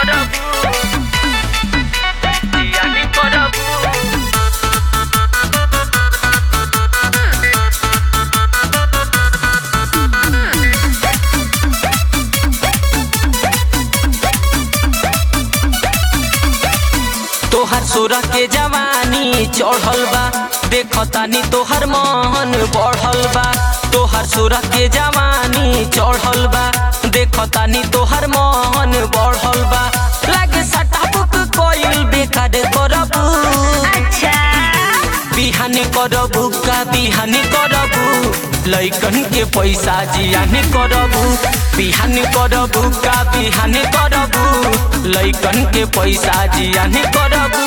করবু জিয়ানি করবু तोहर सोरा के जवानी चढ़ल बा देखतानी तोहर मन बढ़ल बा तोहर सोरा के जवानी चढ़ल बा देखतानी तोहर मन बढ़ल बा लागे सटा बुक कोइल बेकार करबू अच्छा बिहानी करबू का बिहानी करबू लइकन के पैसा जियानी करबू बिहानी करबू का बिहानी करबू लइकन के पैसा जियानी करबू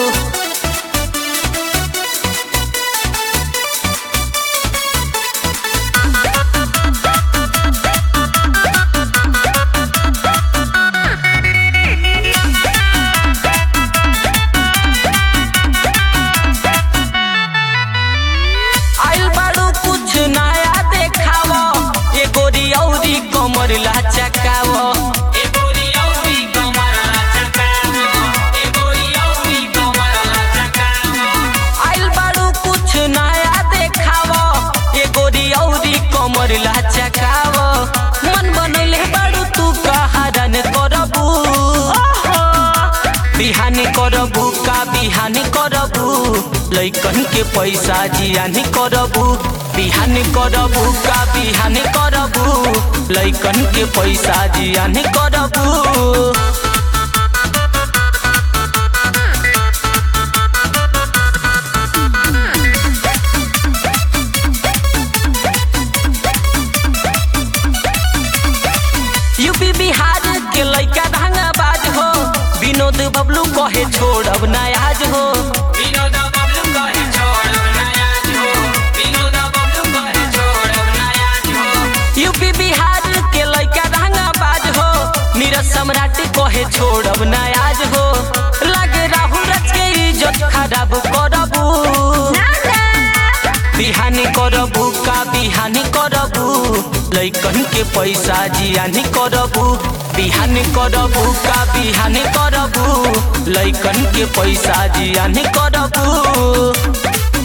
आइल बाड़ू कुछ नया देखाव ए गोरी औरी कमर लाचकाव ए गोरी औरी कमर लाचकाव ए गोरी औरी कमर लाचकाव आइल बाड़ू कुछ नया देखाव ए गोरी औरी कमर लाचकाव मन बनैले बाड़ू तू कहारन करबू बिहानी करबू का बिहानी करबू लइकन के पैसा जियानी करबू बिहानी करबू का बिहानी करबू लइकन के पैसा जियानी करबू यूपी बिहार के लइका धांगाबाज हो विनोद बबलू कहे छोड़ब नयाज हो विनोद बबलू कहे छोड़ब नयाज हो विनोद बबलू कहे छोड़ब नयाज हो यूपी बिहार के लइका धांगाबाज हो नीरज सम्राट कहे छोड़ब नयाज हो लागे राहुल रच के इज्जत खराब करबू ना ना बिहानी करबू का बिहानी करबू लइकन के पैसा जियानी करबू बिहानी करबू का बिहानी करबू लइकन के पैसा जियानी करबू